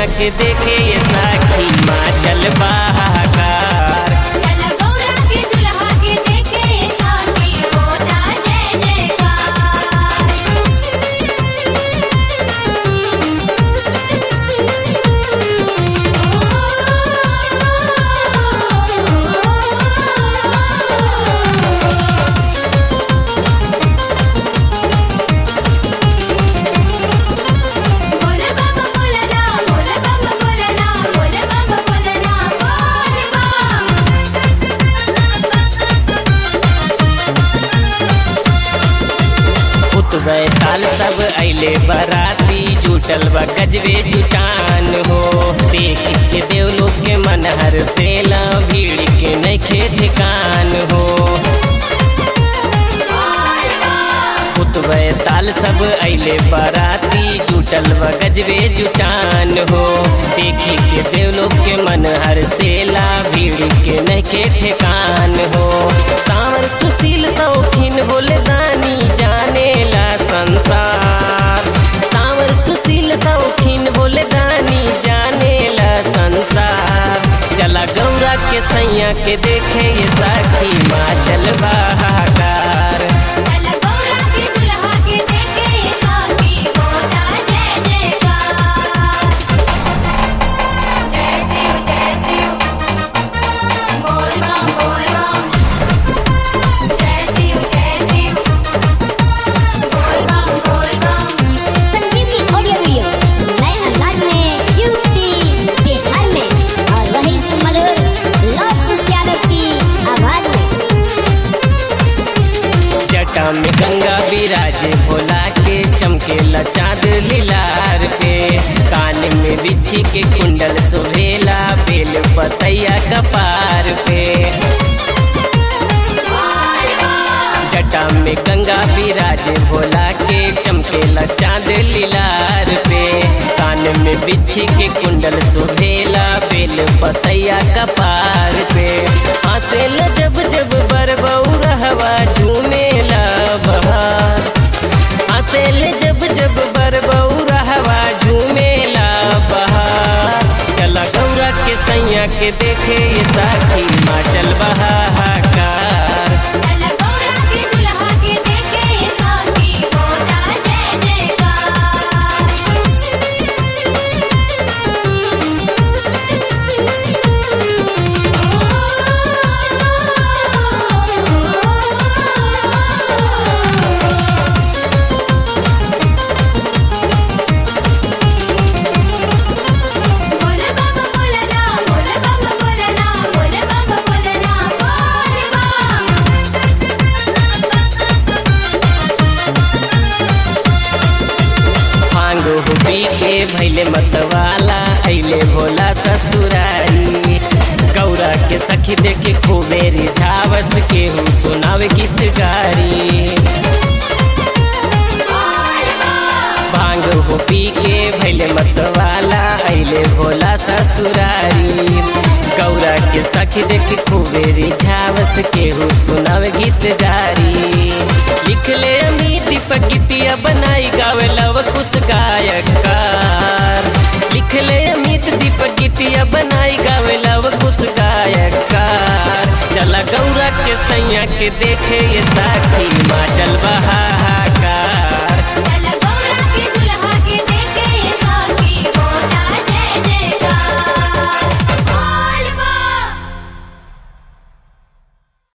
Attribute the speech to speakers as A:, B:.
A: सैया के देखे ये साखी माँ चल बहाकार
B: चला गौरा के दुल्हा के देखे साथी होता जय जयकार बोल बम बोलना बोल बम बोलना बोल बम बोलना बोल बम
A: उतबे ताल सब अइले बराती जुटल बा गजबे जुटान हो देख के देव लोग के मन हर सेला भीड़ के नइखे ठिकान हो उतबे ताल सब अइले बराती जुटल बा गजबे जुटान हो देखी के देव लोग के मन हर सेला भीड़ के नइखे ठिकान हो सावर सुशील शौकीन बोले दानी जानेला संसार सावर सुशील शौकीन बोले दानी जानेला संसार चला गौरा के सैया के देखे ये साखी माँ चल बहाकार
B: चला गौरा के दुल्हा के देखे साथी होता जय जयकार जय शिव जय शिव बोल बम बोल बम जय शिव जय शिव बोल बम बोल बम
C: संजीवनी ऑडियो वीडियो नए अंदाज में यूपी बिहार में और वही मधुर लव कुश यादव की आवाज में
A: जटा में गंगा विराजे भोला के चमकेला चांद लीलार पे कान में बिच्छी के कुंडल सुहेला बेल पतैया कपार पे जटा में गंगा विराजे भोला के चमकेला चांद लीलार पे कान में बिच्छी के कुंडल सुहेला बेल पतैया कपार पे हंसेल जब जब बरबऊ रहवा झूमेला बहार हंसेल जब जब बरबऊ रहवा झूमेला बहार चला गौरा के सैया के देखे ये साखी माँ चल बहाकार
B: चला गौरा के दुल्हा के देखे साथी होता जय जयकार बोल बम बोलना बोल बम बोलना बोल बम बोलना बोल बम
A: भांग हुबी के भैले मतवाला अइले भोला ससुरारी गौरा के सखी देखे खूबे रिझावस के हूँ सुनावे गीत गारी भांग हो पी के भैले मतवाला अइले भोला ससुरारी गौरा के सखी देख खूबे रिझावस के हो सुनावे गीत जारी लिख ले अमी दीपक गीतिया बनाई गावे लव कुछ गायकार लिख ले अमित दीपक गीतिया बनाई गावे लव कुछ गायकार चला गौरा के सैया के देखे ये साथ